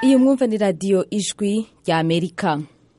iyi mwumva ni radiyo ijwi rya amerika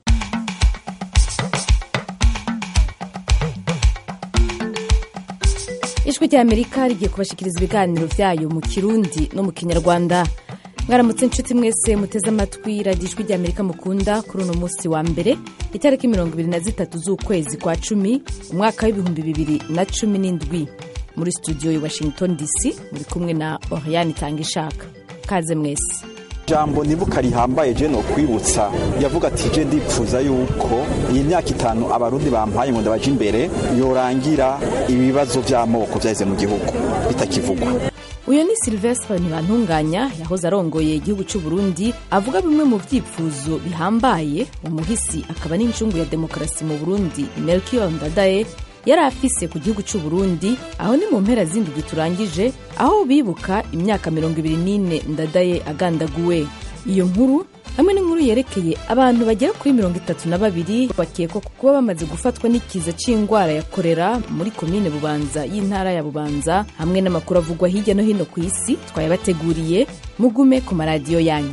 ijwi rya amerika rigiye kubashikiriza ibiganiro byayo mu kirundi no mu kinyarwanda mwaramutse inshuti mwese muteze amatwi radiyo ijwi rya amerika mukunda kuri uno munsi wa mbere itariki mirongo ibiri na zitatu z'ukwezi kwa cumi umwaka w'ibihumbi bibiri na cumi n'indwi muri studio ya washington dc muri kumwe na oriane itanga ishaka kaze mwese jambo nibuka rihambaye je no kwibutsa yavuga ati je ndipfuza yuko iyi myaka itanu abarundi bampaye ngo ndabaje imbere yorangira ibibazo vy'amoko vyaheze mu gihugu bitakivugwa uyu ni silvestre ntibantunganya yahoze arongoye igihugu cy'u burundi avuga bimwe mu byifuzo bihambaye umuhisi akaba n'incungu ya demokarasi mu burundi melchior ndadaye yari afise ku gihugu cy'u burundi aho ni mu mpera z'indwi turangije aho bibuka imyaka mirongo ibiri n'ine ndadaye agandaguwe iyo nkuru hamwe n'inkuru yerekeye abantu bagera kuri mirongo itatu na babiri bakekwa kuba bamaze gufatwa n'ikiza c'indwara ya korera muri komine bubanza y'intara ya bubanza hamwe n'amakuru avugwa hirya no hino ku isi twayabateguriye mugume ku maradiyo yanyu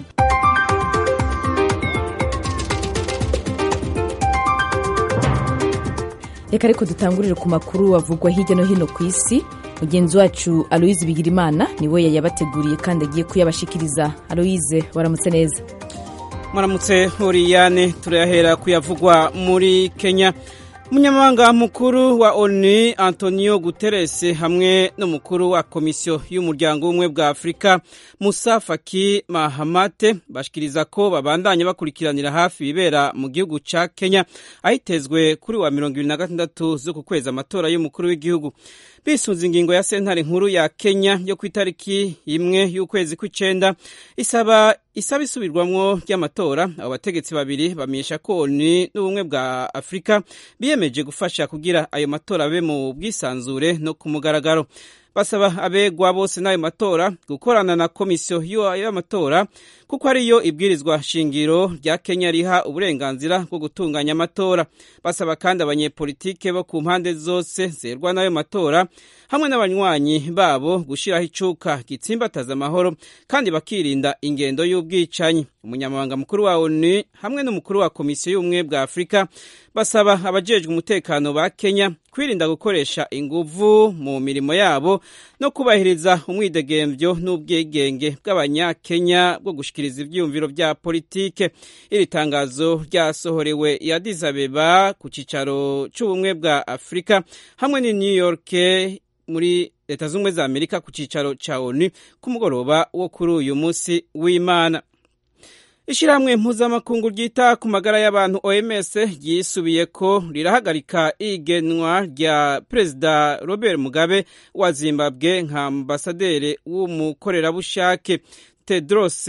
reka ariko dutangurire ku makuru avugwa hirya no hino ku isi mugenzi wacu aloise bigirimana niwe yayabateguriye kandi agiye kuyabashikiriza aloise waramutse neza muramutse horiyane turayahera kuyavugwa muri kenya umunyamabanga mukuru wa onu antonio guterres hamwe n'umukuru wa komisiyo y'umuryango w'ubumwe bwa afurika musa faki mahamate bashikiriza ko babandanya bakurikiranira hafi ibibera mu gihugu ca kenya ahitezwe kuri wa mirongo ibiri na gatandatu z'uku kwezi amatora y'umukuru w'igihugu bisunze ingingo ya sentare nkuru ya kenya yo ku itariki imwe y'ukwezi kw'icenda isaba isaba isubirwamwo ry'amatora abo bategetsi babiri bamenyesha ko oni n'ubumwe bwa afurika biyemeje gufasha kugira ayo matora abe mu bwisanzure no ku mugaragaro basaba abegwa bose n'ayo matora gukorana na komisiyo y'amatora kuko ariyo ibwirizwa shingiro rya kenya riha uburenganzira bwo gutunganya amatora basaba kandi abanyepolitike bo ku mpande zose zerwa n'ayo matora hamwe n'abanywanyi babo gushyiraho icuka gitsimbataza amahoro kandi bakirinda ingendo y'ubwicanyi umunyamabanga mukuru wa onu hamwe n'umukuru wa komisiyo y'ubumwe bwa afurika basaba abajejwe umutekano ba kenya kwirinda gukoresha inguvu mu mirimo yabo no kubahiriza umwidegembyo n'ubwigenge bw'abanyakenya bwo gushikiriza ivyiyumviro vya politike iri tangazo ryasohorewe i Addis Abeba ku cicaro c'ubumwe bwa Afurika hamwe ni New York muri leta z'ubumwe za Amerika ku cicaro ca ONU ku mugoroba wo kuri uyu musi w'Imana Ishirahamwe mpuzamakungu ryita ku magara y'abantu OMS ryisubiye ko rirahagarika igenwa rya Perezida Robert Mugabe wa Zimbabwe nka ambasaderi w'umukorerabushake Tedros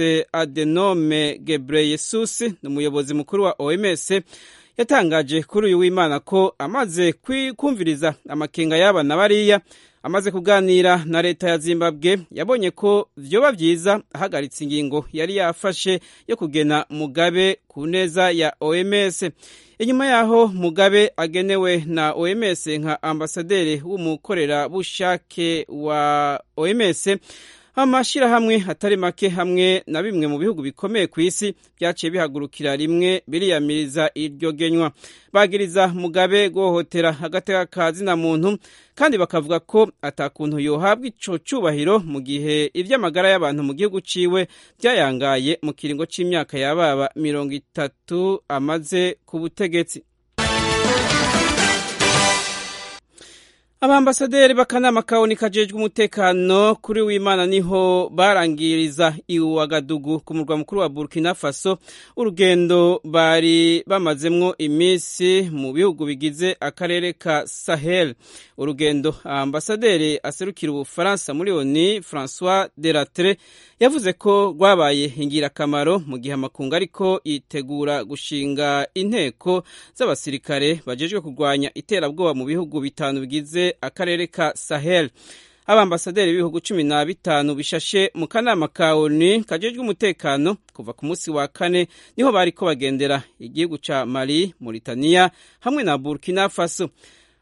Adenome Ghebreyesus n'umuyobozi mukuru wa OMS yatangaje kuri uyu w'Imana ko amaze kumviriza amakenga y'abana bariya amaze kuganira na leta ya zimbabwe yabonye ko vyoba vyiza ahagaritse ingingo yari yafashe yo kugena mugabe ku neza ya oms inyuma yaho mugabe agenewe na oms nka ambasaderi w'umukorerabushake wa oms amashirahamwe atari make hamwe na bimwe mu bihugu bikomeye ku isi byaciye bihagurukira rimwe biriyamiriza iryo genywa bagiriza mugabe guhohotera agateka ka zina muntu kandi bakavuga ko atakuntu yohabwa ico cubahiro mu gihe ivy'amagara y'abantu mu gihugu ciwe byayangaye mu kiringo c'imyaka yababa mirongo itatu amaze ku butegetsi abambasaderi b'akanama kaboni kajejwe umutekano kuri w'imana niho barangiriza iwagadugu ku murwa mukuru wa burkina faso urugendo bari bamazemwo iminsi mu bihugu bigize akarere ka sahel urugendo ambasaderi aserukira ubufaransa muri oni francois delatre yavuze ko rwabaye ingirakamaro mu gihe amakungu ariko yitegura gushinga inteko z'abasirikare bajejwe kurwanya iterabwoba mu bihugu bitanu bigize akarere ka sahel abambasaderi b'ibihugu cumi na bitanu bishashe mu kanama ka oni kajejwe umutekano kuva ku munsi wa kane niho bariko bagendera igihugu ca mali mauritania hamwe na burkina faso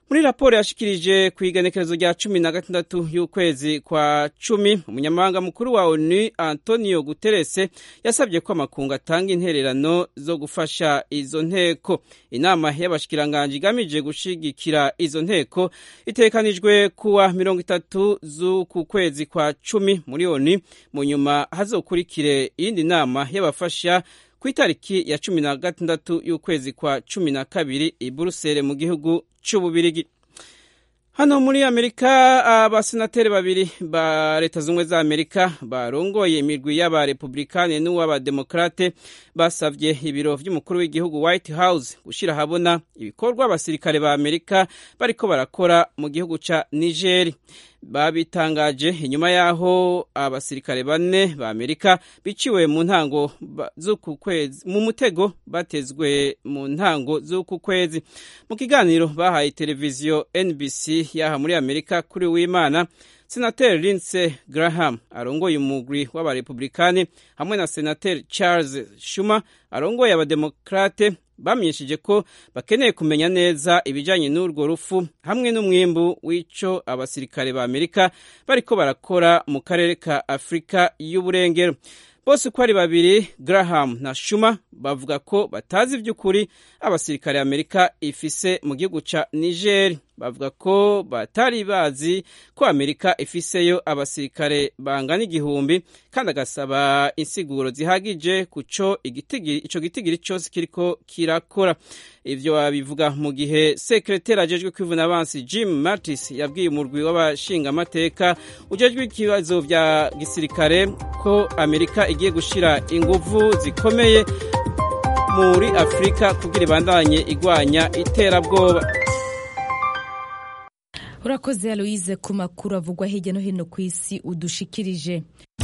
muri raporo yashikirije ku igenekerezo rya cumi na gatandatu y'ukwezi kwa cumi umunyamabanga mukuru wa onu antonio guterese yasabye ko amakungu atanga intererano zo gufasha izo nteko inama y'abashikiranganji igamije gushigikira izo nteko itekanijwe kuwa mirongo itatu z'uku kwezi kwa cumi muri onu mu nyuma hazokurikire iyindi nama y'abafasha ku itariki ya cumi na gatandatu y'ukwezi kwa cumi na kabiri i buruseli mu gihugu c'ububirigi hano muri amerika abasenateri babiri ba leta z'ubumwe za amerika barongoye imirwi y'abarepublikani n'uw'abademokrate basavye ibiro vy'umukuru w'igihugu white house gushira ahabona ibikorwa abasirikare ba amerika bariko barakora mu gihugu ca nigeri babitangaje inyuma y'aho abasirikare bane ba amerika biciwe mu ntango z'uku kwezi mu mutego batezwe mu ntango z'uku kwezi mu kiganiro bahaye televiziyo nbc yaha muri amerika kuri w'imana senateri lindsey graham arongoye umugwi w'abarepublikani hamwe na senateri charles schumer arongoye abademokrate bamenyesheje ko bakeneye kumenya neza ibijyanye n'urwo rufu hamwe n'umwimbu w'ico abasirikare ba amerika bariko barakora mu karere ka afurika y'uburengero bose uko ari babiri graham na shuma bavuga ko batazi iby'ukuri abasirikare amerika ifise mu gihugu ca niger bavuga ko batari bazi ko amerika ifiseyo abasirikare bangana igihumbi kandi agasaba insiguro zihagije kuco ico gitigiri cose kiriko kirakora ivyo babivuga mu gihe sekreteri ajejwe kwivuna abansi jim mattis yabwiye umurwi w'abashingamateka ujejwe ikibazo vya gisirikare ko amerika igiye gushira inguvu zikomeye muri afurika kugira ibandanye igwanya iterabwoba urakoze aloise ku makuru avugwa hirya no hino ku isi udushikirije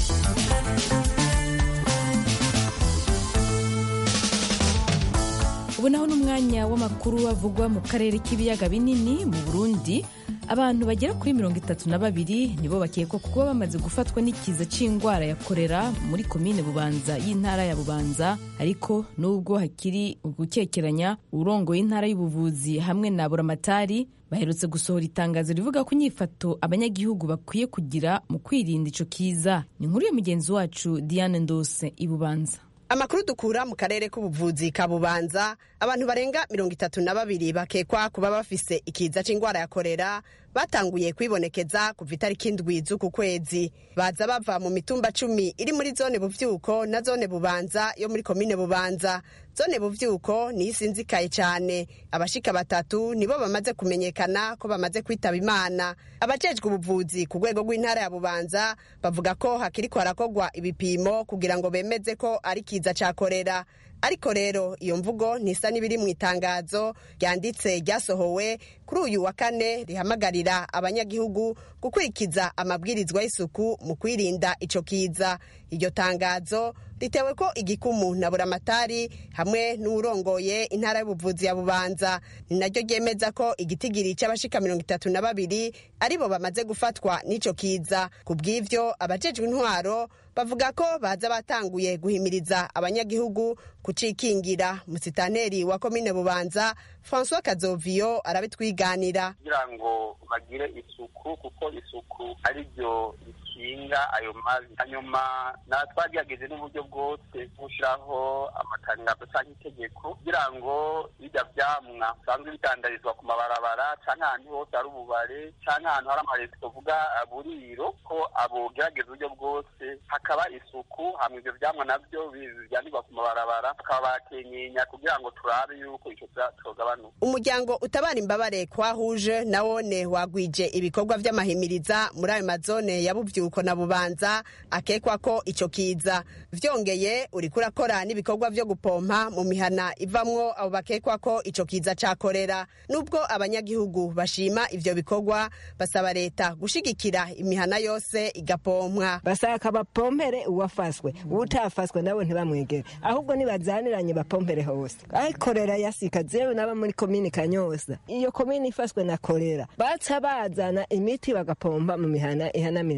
ubu naho n'umwanya w'amakuru avugwa mu karere k'ibiyaga binini mu burundi abantu bagera kuri mirongo itatu na babiri nibo bakekwa kuba bamaze gufatwa n'ikiza c'indwara ya korera muri komine bubanza y'intara ya bubanza ariko nubwo hakiri ugukekeranya urongoye intara y'ubuvuzi hamwe na buramatari baherutse gusohora itangazo rivuga ko inyifato abanyagihugu bakwiye kugira mu kwirinda ico kiza ni inkuru ya mugenzi wacu diane ndose ibubanza amakuru dukura mu karere k'ubuvuzi ka bubanza abantu barenga mirongo itatu na babiri bakekwa kuba bafise ikiza c'indwara ya korera batanguye kwibonekeza kuva itariki indwi z'uku kwezi baza bava mu mitumba cumi iri muri zone buvyuko na zone bubanza yo muri komine bubanza zone buvyuko niyo isinzikaye cyane abashika batatu nibo bamaze kumenyekana ko bamaze kwitaba imana abajejwe ubuvuzi ku rwego rw'intara ya bubanza bavuga ko hakiriko harakorwa ibipimo kugira ngo bemeze ko ari kiza ca korera ariko rero iyo mvugo ntisa n'ibiri mu itangazo ryanditse ryasohowe kuri uyu wa kane rihamagarira abanyagihugu gukurikiza amabwirizwa y'isuku mu kwirinda ico kiza iryo tangazo ritewe ko igikumu na buramatari hamwe n'uwurongoye intara y'ubuvuzi ya bubanza ni naryo ryemeza ko igitigiri c'abashika mirongo itatu na babiri aribo bamaze gufatwa n'ico kiza ku bw'ivyo abajejwe intwaro bavuga ko baza batanguye guhimiriza abanyagihugu kucikingira musitaneri wa komine bubanza francois kazoviyo arabitwiganira kugira ngo bagire isuku kuko isuku ari ryo rikinga ayo mazi hanyuma na twagerageje n'uburyo bwose gushyiraho amatangazo cyangwa itegeko kugira ngo bijya vyamwa bisanzwe bidandarizwa ku mabarabara cyangwa ahantu hose hari ububare cyangwa ahantu hari amaresi tuvuga buriro ko abogerageza uburyo bwose hakaba isuku hamwe ivyo vyamwa navyo vyandikwa ku mabarabara bakaba bakenyenya kugira ngo turabe yuko ico cogabanuka umuryango utabara imbabare kwahuje nawone wagwije ibikorwa vy'amahimiriza muri ayo mazone ya buvyuko na bubanza akekwa ko ico kiza vyongeye uriko urakora n'ibikorwa vyo gupompa mu mihana ivamwo abo bakekwa ko ico kiza cakorera nubwo abanyagihugu bashima ivyo bikorwa basaba leta gushigikira imihana yose igapompwa basaka bapompere uwafaswe utafaswe nabo ntibamwegere ahubwo nibazaniranye bapompere hose aho korera yasika zewe naba muri komini kanyosa iyo komini ifaswe na korera baca bazana imiti bagapompa mu mihana ihanamiranye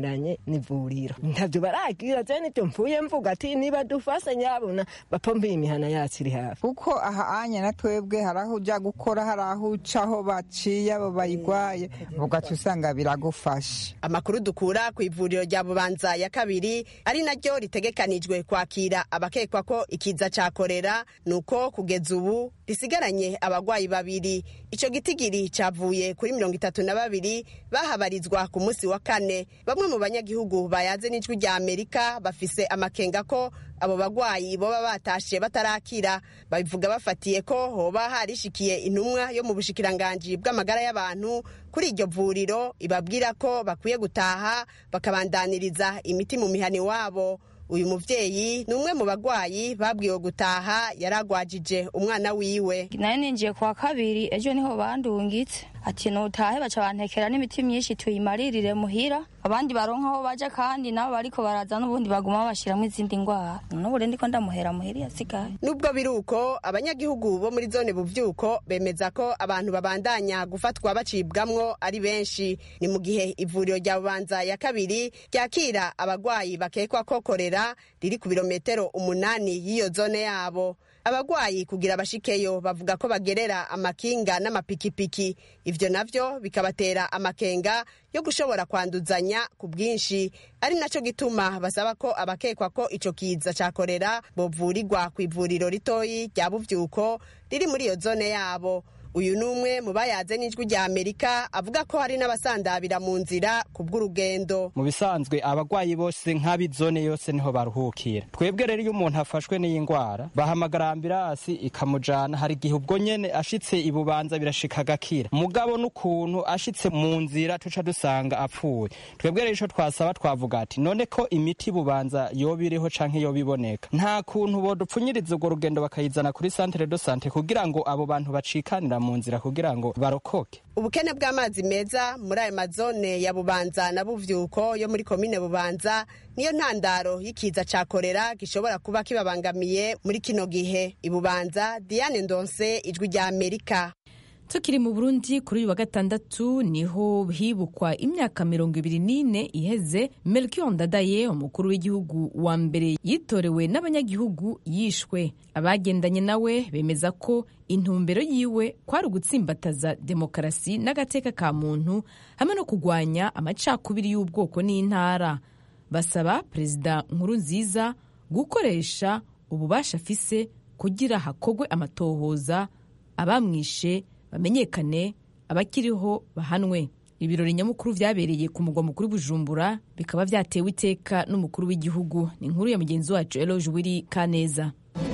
n'ivuriro ntavyo baragira je nivyo mvuye mvuga ati niba dufase nyabona bapompeye imihana yacu iri hafi kuko aha anya na twebwe hari aho uja gukora hari aho ucaho baciye abo bayigwaye ugaca usanga biragufasha amakuru dukura ku ivuriro rya bubanza ya kabiri ari naryo ritegekanijwe kwakira abakekwa ko ikiza ca korera ni uko kugeza ubu risigaranye abagwayi babiri ico gitigiri cavuye kuri mirongo itatu na babiri bahabarizwa ku munsi wa kane bamwe mu banyagihugu bayaze n'ijwi rya amerika bafise amakenga ko abo bagwayi boba batashe batarakira babivuga bafatiye ko hoba harishikiye intumwa yo mu bushikiranganji bw'amagara y'abantu kuri iryo vuriro ibabwira ko bakwiye gutaha bakabandaniriza imiti mu mihani wabo uyu muvyeyi ni umwe mu bagwayi babwiwe gutaha yaragwajije umwana wiwe nayo ninjiye kwa kabiri ejo niho bandungitse ati nutahe baca bantekera n'imiti myinshi tuyimaririre muhira abandi baronka aho baja kandi nabo bariko baraza n'ubundi baguma bashiramwo izindi ngwara n'ubure ndiko ndamuhera muhira yasigaye nubwo biri uko abanyagihugu bo muri zone buvyuko bemeza ko abantu babandanya gufatwa bacibwamwo ari benshi ni mu gihe ivuriro rya bubanza ya kabiri ryakira abagwayi bakekwa ko korera riri ku birometero umunani y'iyo zone yabo abagwayi kugira bashikeyo bavuga ko bagerera amakinga n'amapikipiki ivyo navyo bikabatera amakenga yo gushobora kwanduzanya ku bwinshi ari naco gituma basaba ko abakekwa ko ico kiza ca korera bovurirwa ku ivuriro ritoyi rya buvyuko riri muri iyo zone yabo uyu ni umwe mu bayaze n'ijwi rya amerika avuga ko hari n'abasandabira mu nzira ku bw'urugendo mu bisanzwe abagwayi bose nk'ab'izone yose niho baruhukira twebwe rero iyo umuntu afashwe n'iyi ndwara bahamagara ambirasi ikamujana hari igihe ubwo nyene ashitse ibubanza birashika agakira mugabo n'ukuntu ashitse mu nzira tuca dusanga apfuye twebwe rero ico twasaba twavuga ati none ko imiti bubanza yoba iriho canke yoba iboneka nta kuntu bodupfunyiriza urwo rugendo bakayizana kuri santere do sante kugira ngo abo bantu bacikanira mu nzira kugira ngo barokoke ubukene bw'amazi meza muri ayo mazone ya bubanza na buvyuko yo muri komine bubanza niyo ntandaro y'ikiza ca korera gishobora kuba kibabangamiye muri kino gihe ibubanza diane ndonse ijwi rya amerika tukiri mu burundi kuri uyu wa gatandatu niho hibukwa imyaka mirongo ibiri n'ine iheze melchior ndadaye umukuru w'igihugu wa mbere yitorewe n'abanyagihugu yishwe abagendanye nawe bemeza ko intumbero yiwe kwari ugutsimbataza demokarasi n'agateka ka muntu hamwe no kurwanya amacakubiri y'ubwoko n'intara basaba perezida nkuru nziza gukoresha ububasha afise kugira hakogwe amatohoza abamwishe bamenyekane abakiriho bahanwe ibirori nyamukuru vyabereye ku mugwa mukuru bujumbura bikaba vyatewe iteka n'umukuru w'igihugu ni inkuru ya mugenzi wacu eloge wiri kaneza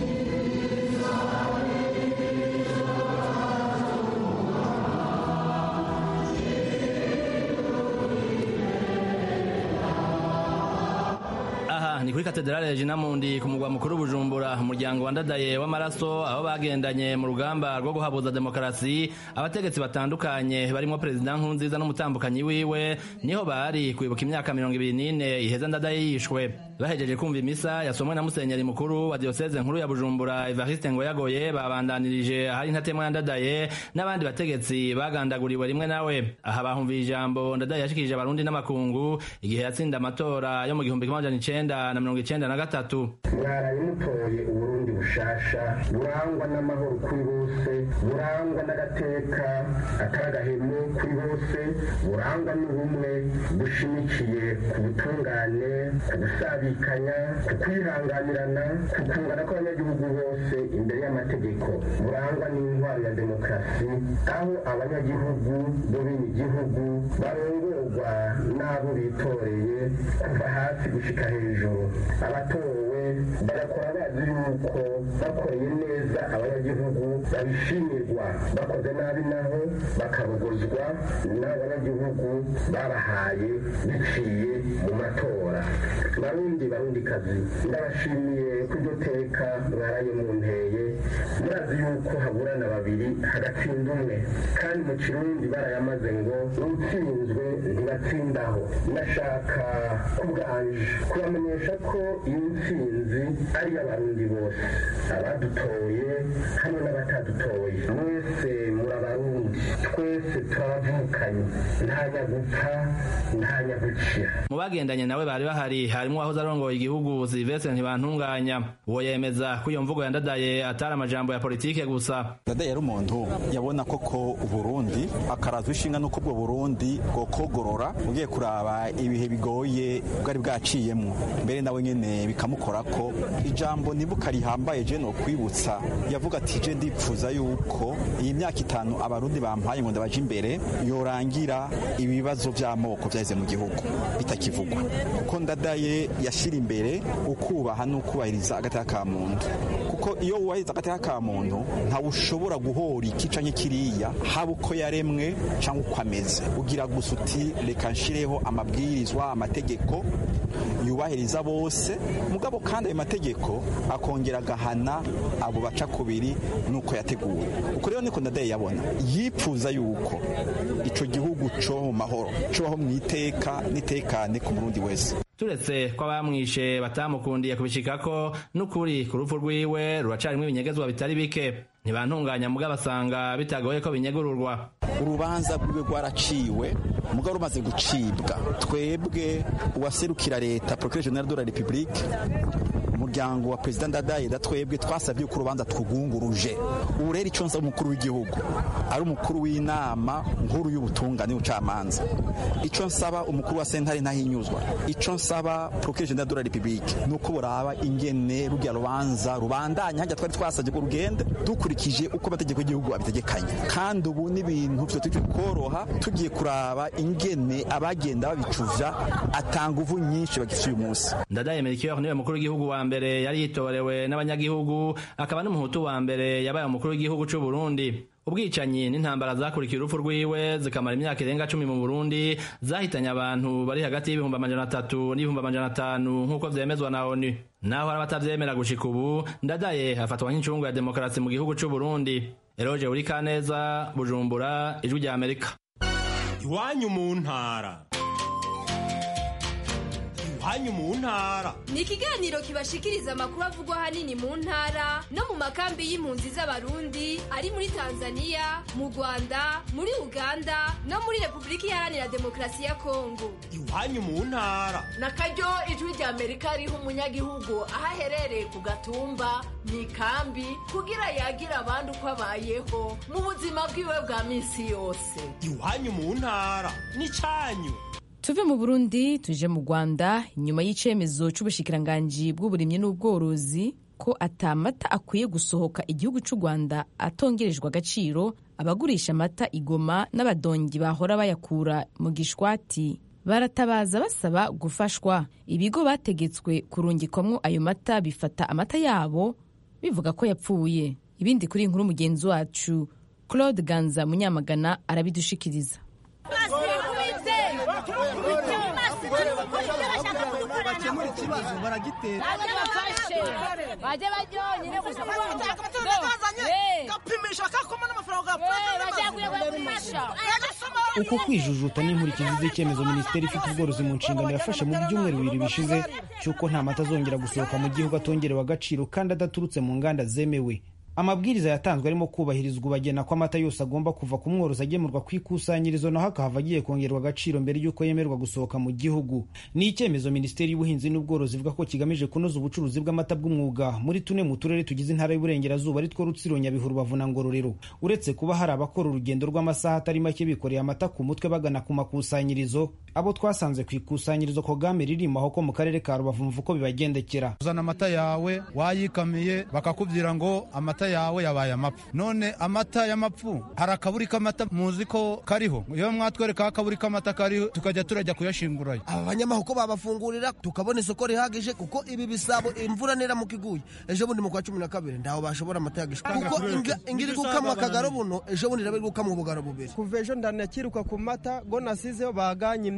ni kuri katedrale Regina Mundi ku mugwa mukuru Bujumbura umuryango wandadaye w'amaraso aho bagendanye mu rugamba rwo guhabuza demokarasi abategetsi batandukanye barimo perezida Nkurunziza n'umutambukanyi wiwe niho bari kwibuka imyaka mirongo ibiri n'ine iheza ndadaye yishwe bahejeje kumva imisa yasomwe na musenyeri mukuru wa diocese nkuru ya Bujumbura Evariste Ngoyagoye babandanirije ahari ntatemwa ya ndadaye n'abandi bategetsi bagandaguriwe rimwe nawe aha bahumviye ijambo ndadaye yashikirije abarundi n'amakungu igihe yatsinda amatora yo mu gihumbi kimwe amajana icenda na mirongo icenda na gatatu mwaraye mutoye uburundi bushasha burangwa n'amahoro kuri bose burangwa n'agateka akaragahemu kuri bose burangwa n'ubumwe bushimikiye ku butungane ku gusabikanya ku kwihanganirana ku kungana kw'abanyagihugu bose imbere y'amategeko burangwa n'intwaro ya demokarasi aho abanyagihugu bo bene igihugu barongorwa n'abo bitoreye kuva hasi gushika hejuru abatowe bagakora bazi yuko bakoreye neza abanyagihugu babishimirwa bakoze nabi naho bakabogozwa n'abanyagihugu babahaye biciye mu matora barundi barundi kazi ndabashimiye ko iryo teka mwaraye mu nteye murazi yuko haburana babiri hagatsinda umwe kandi mu kirundi barayamaze ngo utsinzwe bibatsindaho nashaka kubwanje kubamenyesha ko iyi ntsinzi ari iy'abarundi bose abadutoye hamwe n'abatadutoye mwese muri abarundi twese turabavukanye nta nyagupfa nta nyagukira mu bagendanye nawe bari bahari harimo uwahoze arongoye igihugu silvestre ntibantunganya uwo yemeza ko iyo mvugo yandadaye atari amajambo ya politike gusa dadaye yari umuntu yabona koko uburundi akarazwa ishinga n'uko ubwo burundi bwokogorora ugiye kuraba ibihe bigoye bwari bwaciyemo mbere nawe nyene bikamukora ko ijambo nibuka rihambaye je no kwibutsa yavuga ati je ndipfuza yuko iyi myaka itanu abarundi bampaye ngo ndabaje imbere yorangira ibibazo vy'amoko vyaheze mu gihugu bitakivugwa kuko ndadaye yashira imbere ukubaha n'ukubahiriza agateka ka muntu kuko iyo wubahiriza agateka ka muntu ntawe ushobora guhora iki canke kiriya haba uko yaremwe canke uko ameze ugira gusa uti reka nshireho amabwirizwa amategeko yubahiriza bose mugabo kandi ayo mategeko akongera agahana abo baca kubiri nuko yateguwe uko rero niko ndadaye yabona yipfuza yuko ico gihugu co mu mahoro cobaho mu iteka n'itekane ku murundi wese turetse ko abamwishe batamukundiye kubishikako n'ukuri ku rupfu rwiwe ruracarimwo ibinyegezwa bitari bike ntibantunganya mugabo basanga bitagoye ko binyegururwa urubanza rwiwe rwaraciwe mugabo rumaze gucibwa twebwe uwaserukira leta procureur general de la republique umuryango wa perezida ndadaye da twebwe twasabye ko urubanza twugunguruje ubu rero icyo nsaba umukuru w'igihugu ari umukuru w'inama nkuru y'ubutungane y'ubucamanza icyo nsaba umukuru wa sentare ntahinyuzwa icyo nsaba procureur general de la republique ni uko buraba ingene rujya rubanza rubandanya hajya twari twasabye ko rugende dukurikije uko amategeko y'igihugu abitegekanye kandi ubu n'ibintu vyo turi koroha tugiye kuraba ingene abagenda babicuvya atanga uvu nyinshi bagifite uyu munsi ndadaye melchior niwe mukuru w'igihugu wa mbere yari yitorewe n'abanyagihugu akaba n'umuhutu wa mbere yabaye umukuru w'igihugu c'u Burundi ubwicanyi n'intambara zakurikiye urupfu rwiwe zikamara imyaka irenga cumi mu burundi zahitanye abantu bari hagati y'ibihumbi amajana atatu n'ibihumbi amajana atanu nk'uko vyemezwa na onu naho hari abatavyemera gushika ubu ndadaye afatwa nk'incungu ya demokarasi mu gihugu c'u burundi eroje uri kaneza bujumbura ijwi rya amerika iwanyu mu ntara iwanyu mu ntara ni ikiganiro kibashikiriza amakuru avugwa ahanini mu ntara no mu makambi y'impunzi z'abarundi ari muri tanzania mu rwanda muri uganda no muri repubulika iharanira demokarasi ya kongo iwanyu mu ntara na karyo ijwi rya amerika riha umunyagihugu aho aherereye ku gatumba mu ikambi kugira yagira abandi uko abayeho mu buzima bwiwe bwa minsi yose iwanyu mu ntara n'icanyu tuve mu burundi tuje mu rwanda inyuma y'icemezo c'ubushikiranganji bw'uburimyi n'ubworozi ko atamata akwiye gusohoka igihugu c'u rwanda atongerejwe agaciro abagurisha amata igoma n'abadongi bahora bayakura mu gishwati baratabaza basaba gufashwa ibigo bategetswe kurungikwamwo ayo mata bifata amata yabo bivuga ko yapfuye ibindi kuri inkuru mugenzi wacu claude ganza munyamagana arabidushikiriza bakemura ikibazo baragitera bajye bajyonyine gusa gapimisha kakoma n'amafaranga uko kwijujuta n'inkurikizi z'icyemezo minisiteri ifite ubworozi mu nshingano yafashe mu byumweru bibiri bishize cy'uko nta mata azongera gusohoka mu gihugu atongerewe agaciro kandi adaturutse mu nganda zemewe amabwiriza yatanzwe arimo kubahirizwa ubagena ko amata yose agomba kuva ku mworozi agemurwa ku ikusanyirizo naho akahava agiye kongerwa agaciro mbere y'uko yemerwa gusohoka mu gihugu ni icyemezo minisiteri y'ubuhinzi n'ubworozi ivuga ko kigamije kunoza ubucuruzi bw'amata bw'umwuga muri tune mu turere tugize intara y'uburengerazuba aritwo rutsiro nyabihu rubavu na ngororero uretse kuba hari abakora urugendo rw'amasaha atari make bikoreye amata ku mutwe bagana ku makusanyirizo abo twasanze ku ikusanyirizo kogame ririmo aho ko mu karere ka rubavu mvu ko bibagendekera uzana amata yawe wayikamiye bakakubwira ngo amata yawe yabaye amapfu none amata y'amapfu hari akaburi k'amata muzi ko kariho iyo mwatwereka akaburi k'amata kariho tukajya turajya kuyashingurayo aba banyamahoko babafungurira tukabona isoko rihagije kuko ibi bisabo imvura niramuka iguye ejo bundi mu kwa cumi na kabiri ndaho bashobora amata yagishwa kuko ingiri gukamwa akagaro buno ejo bundi iraba iri gukamwa ubugaro bubiri kuva ejo ndanakiruka ku mata go nasizeho baganye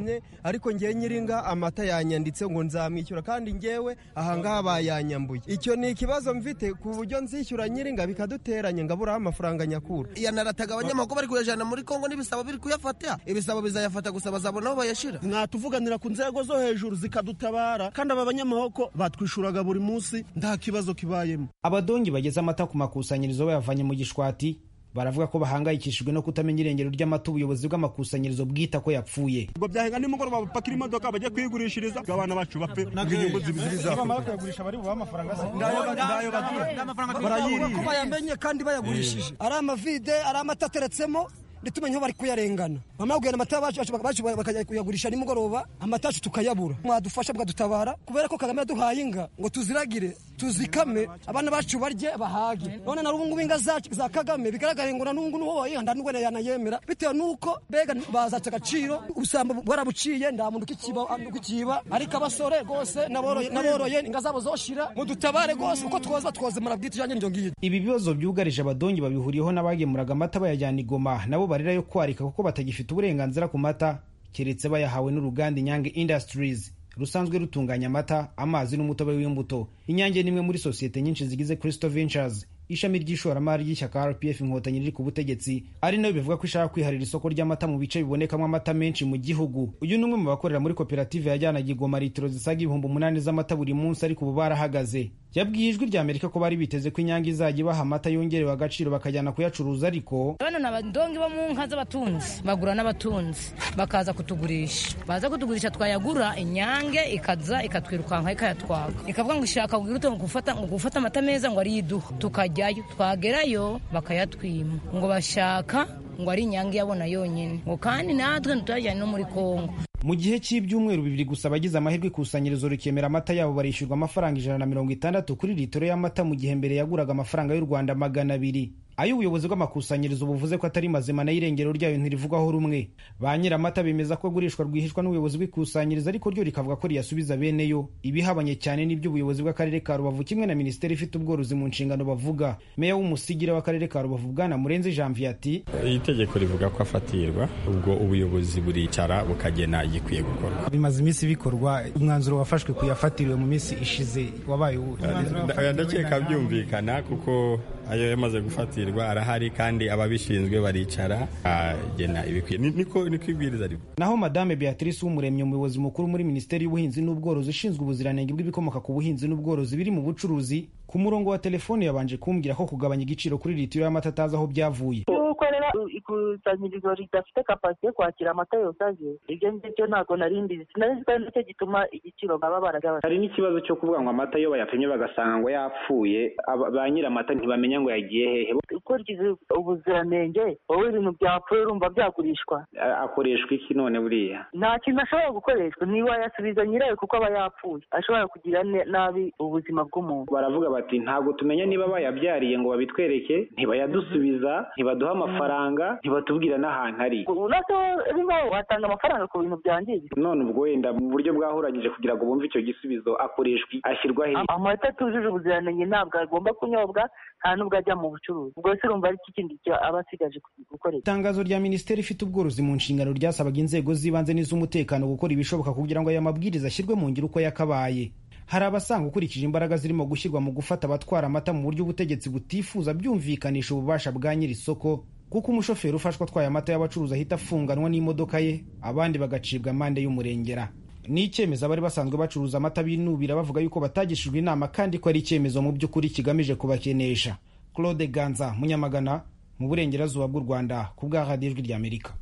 yampamye ariko ngewe nyiringa amata yanyanditse ngo nzamwishyura kandi ngewe ahangaha bayanyambuye icyo ni ikibazo mfite ku buryo nzishyura nyiringa bikaduteranya ngaburaho amafaranga nyakura yanarataga abanyamakuru bari kuyajana muri kongo n'ibisabo biri kuyafata ibisabo bizayafata gusa bazabona aho bayashira mwatuvuganira ku nzego zo hejuru zikadutabara kandi aba banyamahoko batwishuraga buri munsi nta kibazo kibayemo abadongi bageze amata ku makusanyirizo bayavanye mu gishwati baravuga ko bahangayikishijwe no kutamenya irengero ry'amata ubuyobozi bw'amakusanyirizo bwita ko yapfuye ubwo byahenga nimugoroba bapakira imodoka bajye kuyigurishiriza ngo abana bacu bapfe inyungu zibiziriza kuyagurisha bari bubahe amafaranga se ndayo barayiriye ko bayamenye kandi bayagurishije ari amavide ari amata ateretsemo ntitumenye aho bari kuyarengana bamara kugenda amata bacu bakajya kuyagurisha nimugoroba amata yacu tukayabura mwadufasha bwadutabara kubera ko kagame yaduhaye inga ngo tuziragire tuzikame abana bacu barye bahage none na ubungubu inga za kagame bigaragare ngo na n'ubungu n'uwo wayihanda n'ubwo yanayemera bitewe n'uko mbega bazaca agaciro ubusambo bwarabuciye nta muntu ukikiba ariko abasore rwose n'aboroye inga zabo zoshira ngo dutabare rwose uko twoza twozemara bwite ijanye n'iryo ngiryo ibi bibazo byugarije abadongi babihuriyeho n'abagemuraga amata bayajyana i Goma nabo barira yo kwarika kuko batagifite uburenganzira ku mata keretse bayahawe n'uruganda Inyange Industries rusanzwe rutunganya amata amazi n'umutobe w'imbuto inyange ni imwe muri sosiyete nyinshi zigize Crystal Ventures ishami ry'ishoramari ry'ishyaka rpf inkotanyi riri ku butegetsi ari nayo bivuga ko ishaka kwiharira isoko ry'amata mu bice bibonekamo amata menshi mu gihugu uyu ni umwe mu bakorera muri koperative yajyanaga igoma litiro zisaga ibihumbi umunani z'amata buri munsi ariko ubu barahagaze yabwiye ijwi rya amerika ko bari biteze ko inyange izajya ibaha amata yongerewe agaciro bakajyana kuyacuruza ariko bano ni abadongi bo mu nka z'abatunzi bagura n'abatunzi bakaza kutugurisha baza kutugurisha twayagura inyange ikaza ikatwirukanka ikayatwaga ikavuga ngo ishaka kugira utuntu gufata ngo gufata amata meza ngo ariyo iduha tukajyayo twagerayo bakayatwima ngo bashaka ngo ari inyange yabona yonyine ngo kandi natwe ntituyajyane no muri kongo mu gihe cy'ibyumweru bibiri gusa abagize amahirwe ikusanyirizo rikemera amata yabo barishyurwa amafaranga ijana na mirongo itandatu kuri litiro y'amata mu gihe mbere yaguraga amafaranga y'u rwanda magana abiri ayo ubuyobozi bw'amakusanyirizo buvuze ko atari mazima nayo irengero ryayo ntirivugwaho rumwe ba nyir'amata bemeza ko agurishwa rwihishwa n'ubuyobozi bw'ikusanyirizo ariko ryo rikavuga ko riyasubiza bene yo ibihabanye cyane n'ibyo ubuyobozi bw'akarere ka rubavu kimwe na minisiteri ifite ubworozi mu nshingano bavuga meya w'umusigire w'akarere ka rubavu bwana murenzi janvier ati iri tegeko rivuga ko afatirwa ubwo ubuyobozi buricara bukagena igikwiye gukorwa bimaze iminsi bikorwa umwanzuro wafashwe kuyafatiriwe mu minsi ishize wabaye ndakeka byumvikana kuko ayo yamaze gufatirwa arahari kandi ababishinzwe baricara agena ibikwiye niko niko ibwiriza rivuga naho madame beatrice w'umuremyi umuyobozi mukuru muri minisiteri y'ubuhinzi n'ubworozi ushinzwe ubuziranenge bw'ibikomoka ku buhinzi n'ubworozi biri mu bucuruzi ku murongo wa telefone yabanje kumbwira ko kugabanya igiciro kuri litiro y'amata atazi aho byavuye ukorera ikusanyirizo ridafite kapasite yo kwakira amata yose aje ibyo ngibyo ntabwo nari mbizi sinari nzi ko ari nacyo gituma igiciro baba baragabanya hari n'ikibazo cyo kuvuga ngo amata iyo bayapimye bagasanga ngo yapfuye ba nyir'amata ntibamenya ngo yagiye hehe ukurikiza ubuziranenge wowe ibintu byapfuye urumva byagurishwa akoreshwa iki none buriya nta kintu ashobora gukoreshwa ntiwayasubiza nyirayo kuko aba yapfuye ashobora kugira nabi ubuzima bw'umuntu baravuga bati ntabwo tumenya niba bayabyariye ngo babitwereke ntibayadusubiza ntibaduha amafaranga ntibatubwira n'ahantu ari nacyo rimo watanga amafaranga ku bintu byangiritse none ubwo wenda mu buryo bwahuranyije kugira ngo bumve icyo gisubizo akoreshwa ashyirwa he amata atujuje ubuziranenge ntabwo agomba kunyobwa nta n'ubwo ajya mu bucuruzi ubwo se urumva ari iki kindi aba asigaje gukoresha itangazo rya minisiteri ifite ubworozi mu nshingano ryasabaga inzego z'ibanze n'iz'umutekano gukora ibishoboka kugira ngo aya mabwiriza ashyirwe mu ngiro uko yakabaye hari abasanga ukurikije imbaraga zirimo gushyirwa mu gufata abatwara amata mu buryo ubutegetsi butifuza byumvikanisha ububasha bwa nyiri isoko kuko umushoferi ufashwe atwaye amata y'abacuruzi ahita afunganwa n'imodoka ye abandi bagacibwa amande y'umurengera ni icyemezo abari basanzwe bacuruza amata binubira bavuga yuko batagishijwe inama kandi ko ari icyemezo mu by'ukuri kigamije kubakenesha claude ganza munyamagana mu burengerazuba bw'u rwanda ku bwa radiyo ijwi ry'amerika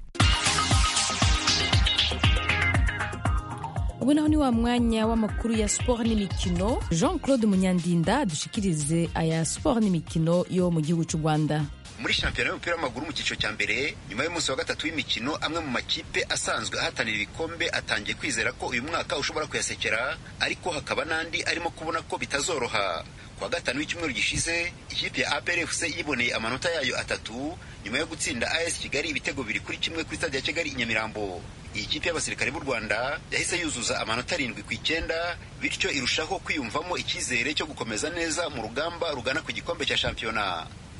ubu naho ni wa mwanya w'amakuru ya siporo n'imikino jean claude munyandinda dushikirize aya siporo n'imikino yo mu gihugu cy'u rwanda muri shampiyona y'umupira w'amaguru mu cyiciro cya mbere nyuma y'umunsi wa gatatu w'imikino amwe mu makipe asanzwe ahatanira ibikombe atangiye kwizera ko uyu mwaka ushobora kuyasekera ariko hakaba n'andi arimo kubona ko bitazoroha ku wa gatanu w'icyumweru gishize ikipe ya APRFC yiboneye amanota yayo atatu nyuma yo gutsinda AS Kigali ibitego biri kuri kimwe kuri stade ya Kigali i Nyamirambo iyi kipe y'abasirikare b'u Rwanda yahise yuzuza amanota arindwi ku icyenda bityo irushaho kwiyumvamo icyizere cyo gukomeza neza mu rugamba rugana ku gikombe cya shampiyona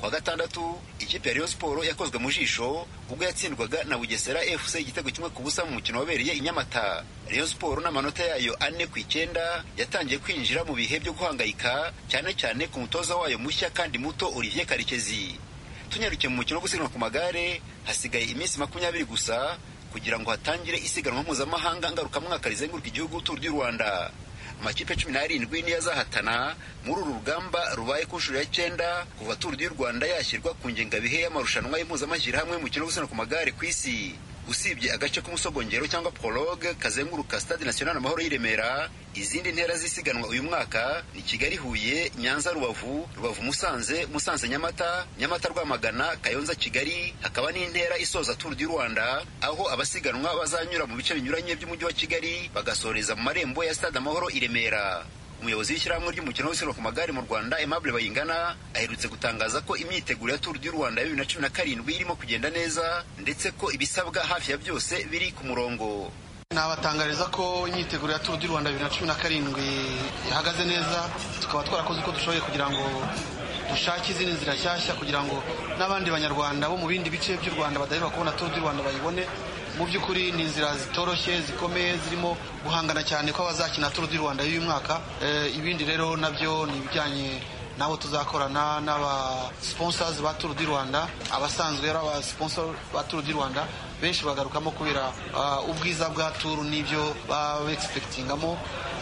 kwa gatandatu ikipe ya Rayon Sport yakozwe mu jisho ubwo yatsindwaga na Bugesera FC igitego kimwe ku busa mu mukino wabereye i Nyamata Rayon Sport n'amanota yayo ane ku icyenda yatangiye kwinjira mu bihe byo guhangayika cyane cyane ku mutoza wayo mushya kandi muto Olivier Karekezi tunyarukiye mu mukino wo gusiganwa ku magare hasigaye iminsi makumyabiri gusa kugira ngo hatangire isiganwa mpuzamahanga ngarukamwaka rizenguruka igihugu Tour du Rwanda amakipe cumi n'arindwi niyo azahatana muri uru rugamba rubaye ku nshuro ya cyenda kuva Tour du Rwanda yashyirwa ku ngengabihe y'amarushanwa y'impuzamashyirahamwe y'umukino wo gusiganwa ku magare ku isi usibye agace k'umusogongero cyangwa prologue kazenguruka stade national amahoro y'i Remera izindi ntera zisiganwa uyu mwaka ni Kigali Huye Nyanza Rubavu Rubavu Musanze Musanze Nyamata Nyamata Rwamagana Kayonza Kigali hakaba n'intera isoza Tour du Rwanda aho abasiganwa bazanyura mu bice binyuranye by'umujyi wa Kigali bagasoreza mu marembo ya stade amahoro i Remera umuyobozi w'ishyirahamwe ry'umukino wo gusiganwa ku magare mu Rwanda Aimable Bayingana aherutse gutangaza ko imyiteguro ya Tour du Rwanda ya bibiri na cumi na karindwi irimo kugenda neza ndetse ko ibisabwa hafi ya byose biri ku murongo nabatangariza ko imyiteguro ya Tour du Rwanda bibiri na cumi na karindwi ihagaze neza tukaba twarakoze uko dushoboye kugira ngo dushake izindi nzira nshyashya kugira ngo n'abandi banyarwanda bo mu bindi bice by'u Rwanda badaheruka kubona Tour du Rwanda bayibone mu by'ukuri ni inzira zitoroshye zikomeye zirimo guhangana cyane ko abazakina Tour du Rwanda y'uyu mwaka ibindi rero nabyo ni ibijyanye nabo tuzakorana n'aba sponsors ba Tour du Rwanda abasanzwe ari aba sponsor ba Tour du Rwanda benshi bagarukamo kubera ubwiza bwa Tour n'ibyo baba expectingamo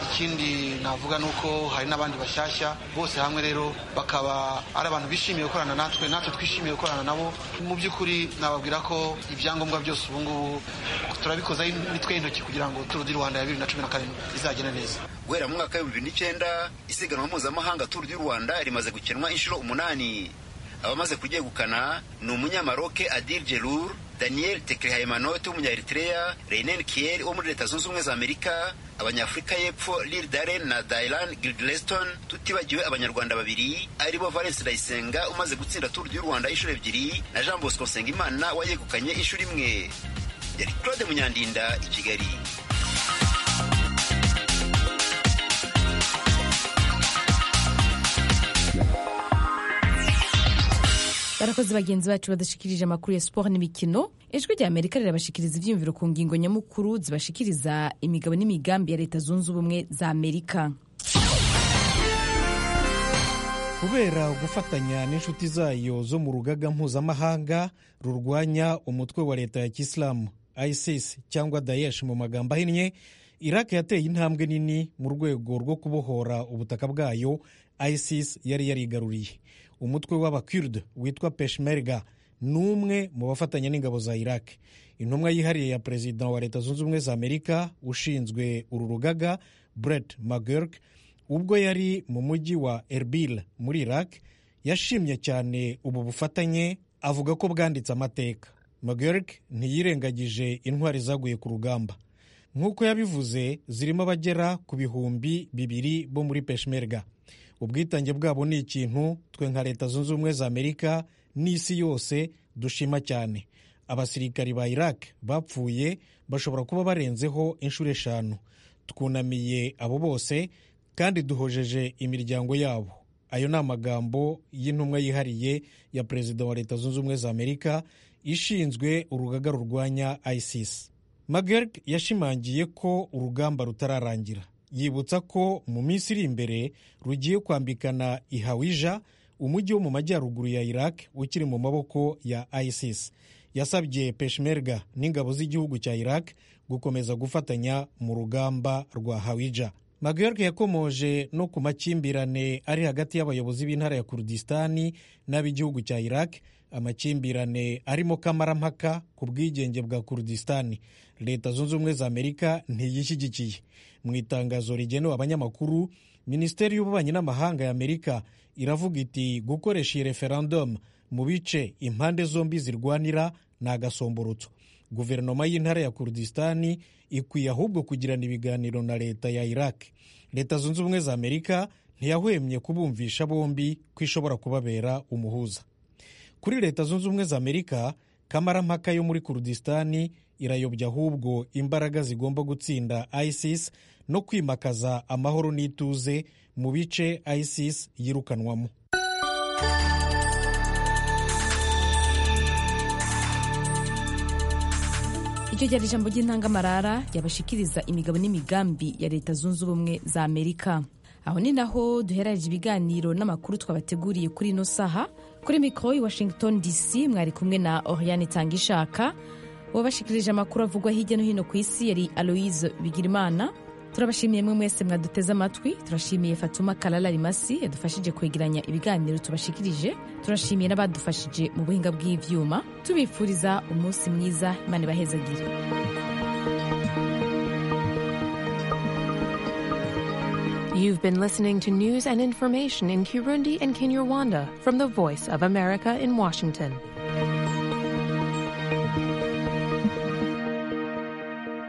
ikindi navuga ni uko hari n'abandi bashyashya bose hamwe rero bakaba ari abantu bishimiye gukorana natwe natwe twishimiye gukorana nabo mu by'ukuri nababwira ko ibyangombwa byose ubu ngubu turabikozaho imitwe y'intoki kugira ngo Tour du Rwanda ya bibiri na cumi na karindwi izagende neza guhera mu mwaka w'ibihumbi bibiri n'icyenda isiganwa mpuzamahanga Tour du Rwanda rimaze gukinwa inshuro umunani abamaze kuryegukana ni umunyamaroke Adil Jelur Daniel Teklehaimanot w'umunya-Eritrea Reinen Kier wo muri Leta Zunze Ubumwe za Amerika abanyafurika y'Epfo Lil Daren na Dylan Gilgleston tutibagiwe abanyarwanda babiri aribo Valence Ndayisenga umaze gutsinda Tour du Rwanda inshuro ebyiri na Jean Bosco Nsengimana wayegukanye inshuro imwe yari Claude Munyandinda i Kigali barakoze bagenzi bacu badashikirije amakuru ya siporo n'imikino ijwi rya amerika rirabashikiriza ibyiyumviro ku ngingo nyamukuru zibashikiriza imigabo n'imigambi ya leta zunze ubumwe za amerika kubera gufatanya n'inshuti zayo zo mu rugaga mpuzamahanga rurwanya umutwe wa leta ya kisilamu isis cyangwa daesh mu magambo ahinnye iraq yateye intambwe nini mu rwego rwo kubohora ubutaka bwayo isis yari yarigaruriye umutwe w'abakurd witwa peshmerga ni umwe mu bafatanya n'ingabo za iraq intumwa yihariye ya perezida wa leta zunze ubumwe za amerika ushinzwe uru rugaga brett mcgurk ubwo yari mu mujyi wa erbil muri iraq yashimye cyane ubu bufatanye avuga ko bwanditse amateka mcgurk ntiyirengagije intwari zaguye ku rugamba nk'uko yabivuze zirimo abagera ku bihumbi bibiri bo muri peshmerga ubwitange bwabo ni ikintu twe nka leta zunze ubumwe za amerika n'isi yose dushima cyane abasirikari ba iraq bapfuye bashobora kuba barenzeho inshuro eshanu twunamiye abo bose kandi duhojeje imiryango yabo ayo ni amagambo y'intumwa yihariye ya perezida wa leta zunze ubumwe za amerika ishinzwe urugaga rurwanya isis magerg yashimangiye ko urugamba rutararangira yibutsa ko mu minsi iri imbere rugiye kwambikana ihawija umujyi wo mu majyaruguru ya iraq ukiri mu maboko ya isis yasabye peshmerga n'ingabo z'igihugu cya iraq gukomeza gufatanya mu rugamba rwa hawija magerg yakomoje no ku makimbirane ari hagati y'abayobozi b'intara ya kurdistani n'ab'igihugu cya iraq amakimbirane arimo kamarampaka ku bwigenge bwa kurdistani leta zunze ubumwe za amerika ntiyishyigikiye mu itangazo rigenewe abanyamakuru minisiteri y'ububanyi n'amahanga ya amerika iravuga iti gukoresha iyi referendum mu bice impande zombi zirwanira ni agasomborotso guverinoma y'intara ya kurdistani ikwiye ahubwo kugirana ibiganiro na leta ya iraq leta zunze ubumwe za amerika ntiyahwemye kubumvisha bombi ko ishobora kubabera umuhuza kuri leta zunze ubumwe za amerika kamarampaka yo muri kurdistani irayobya ahubwo imbaraga zigomba gutsinda isis no kwimakaza amahoro n'ituze mu bice isis yirukanwamo iryo ryari ijambo ry'intangamarara ryabashikiriza imigabo n'imigambi ya leta zunze ubumwe za amerika aho ni naho duheraje ibiganiro n'amakuru twabateguriye kuri ino saha kuri mikoro i washington dc mwari kumwe na oriane tangishaka wabashikirije amakuru avugwa hirya no hino ku isi yari aloise bigirimana turabashimiye mwe mwese mwaduteze amatwi turashimiye fatuma kalala rimasi yadufashije kwegeranya ibiganiro tubashikirije turashimiye n'abadufashije mu buhinga bw'ivyuma tubifuriza umunsi mwiza imana ibahezagire You've been listening to news and information in Kirundi and Kinyarwanda from the Voice of America in Washington.